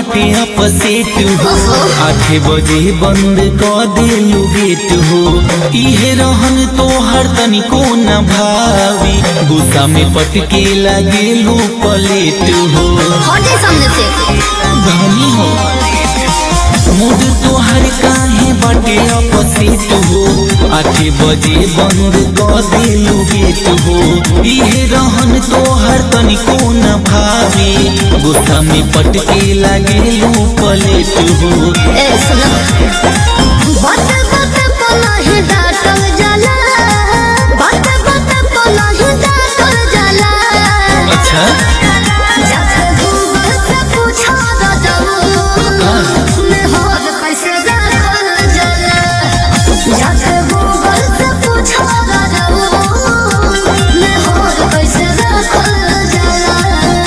बाटे अपसेट हो आठ बजे बंद कर देलू गेट हो इहे रहन तोहर तनिको न भावी गुस्सा में पटके लागेलू पलेट हो हटे सामने से धनी हो मूड तोहर काहे बाटे अपसेट हो आठ बजे बंद कर देलू गेट हो इहे रहन तोहर तनिको न भावी गुस्सा में पटके लागेलू पलेट हो ए सुनो बात बात पला ही डाटल जाला बात बात पला ही डाटल जाला अच्छा जाके गूगल से पूछा दा जाऊ मैं होद कैसे रखल जाला जाके गूगल से पूछा दा जाऊ मैं होद कैसे रखल जाला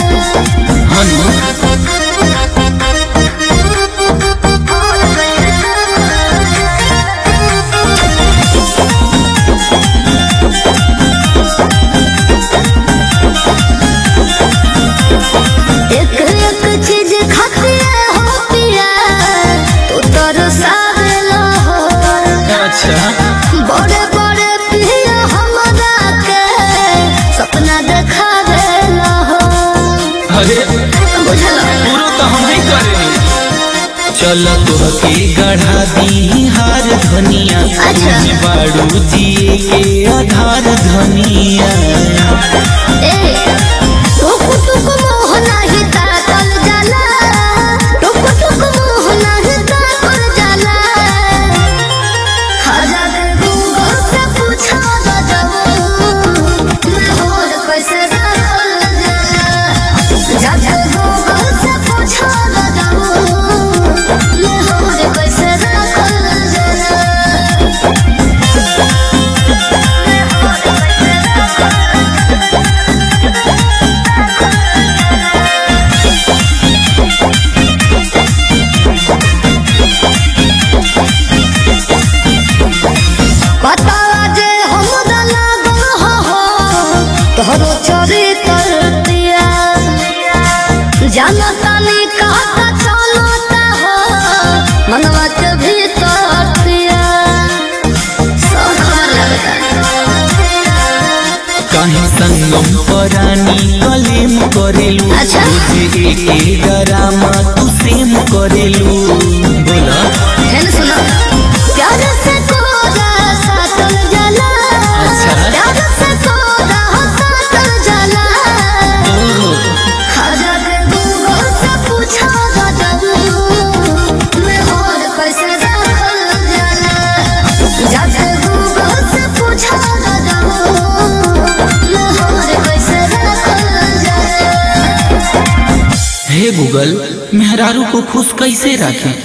हनु एक एक चीज खाते हो पिया तू तरसावेला हो अच्छा बड़े बड़े पिया हमरा के सपना देखावेला हो अरे बुझला पूरो तो हम ही करे चल तोहके गढ़ा दी हार धनिया अच्छा। तुझी बाड़ू जिए के आधार धनिया ए टुक टुक मोह नाही ताकल जाला टुक टुक मोह नाही ताकल जाला हजार गूगल से पूछा दा जाऊ मैं होद कैसे रखल जाला हजार गूगल से पूछा दा जाऊ मैं होद कैसे रखल जाला पता जे हमरा लागल हो हो तोहरो चोरी कर दिया जानता नहीं कहता चलता हो मनवा के भीतर दिया सब खबर लगता काहे संगम परानी कलेम करेलू अच्छा। रोज एके डरामा तू सेम करेलू बोला है ना सुनो प्यार से कोरा सातल जला अच्छा। प्यार से कोरा सातल जला ओहो, हजार गूगल से पूछा दा जाऊ मैं होद कैसे रखल जाला जाके गूगल से पूछा दा जाऊ मैं होद कैसे रखल जाला हे गूगल मेहरारू को खुश कैसे रखें